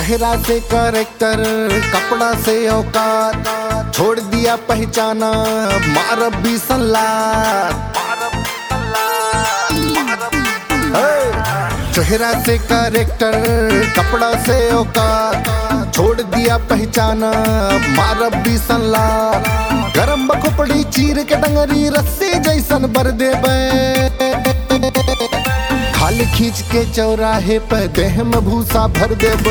चेहरा से करेक्टर कपड़ा से औकात छोड़ दिया पहचाना मार भी सलाद चेहरा से करेक्टर कपड़ा से औकात छोड़ दिया पहचाना मार भी सलाद गरम बखोपड़ी चीर के डंगरी रस्सी जैसन बर देबे खाल खींच के चौराहे पे देह में भूसा भर देब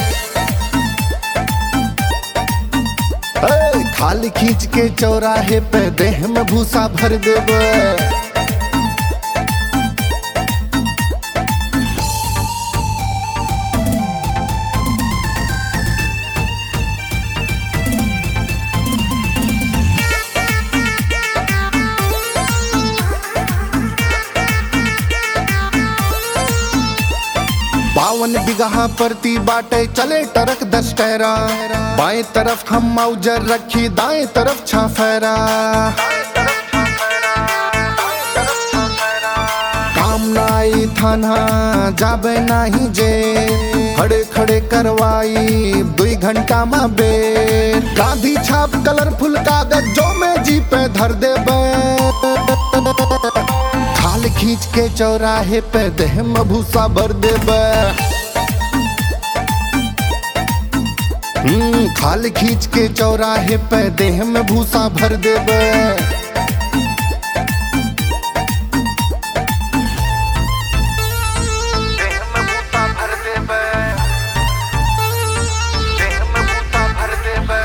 खाल खींच के चौराहे पे देह में भूसा भर देब बावन बिगहा परती बाटे चले टरक दस टहरा बाएं तरफ हम मौजर रखी दाएं तरफ छाफेरा काम नाई थाना जाबे नाही जे खड़े खड़े करवाई दुई घंटा में बे गांधी छाप कलरफुल कागज जो में जी पे धर देबे खाल खींच के चौराहे पे देह में भूसा भर देबे हम्म, खाल खींच के चौराहे पे देह में भूसा भर देबे देह में बूता भर देबे देह में बूता भर देबे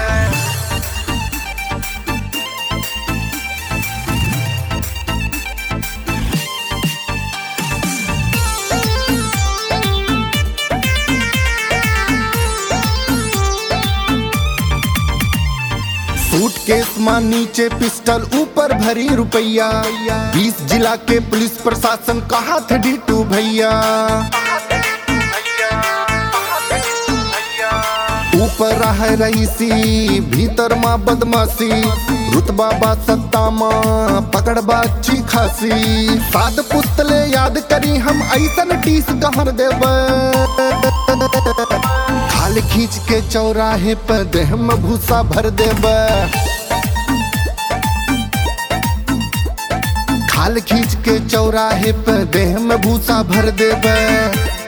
सूटकेस मां नीचे पिस्टल ऊपर भरी रुपया बीस जिला के पुलिस प्रशासन कहा थे डीटू भैया ऊपर रह रईसी भीतर माँ बदमाशी रुतबा बा सत्ता माँ पकड़ बा अच्छी खासी साद पुस्तले याद करी हम ऐसन टीस कहर देब खाल खींच के चौराहे पर देह में भूसा भर देब खाल खींच के चौराहे पर देह में भूसा भर देब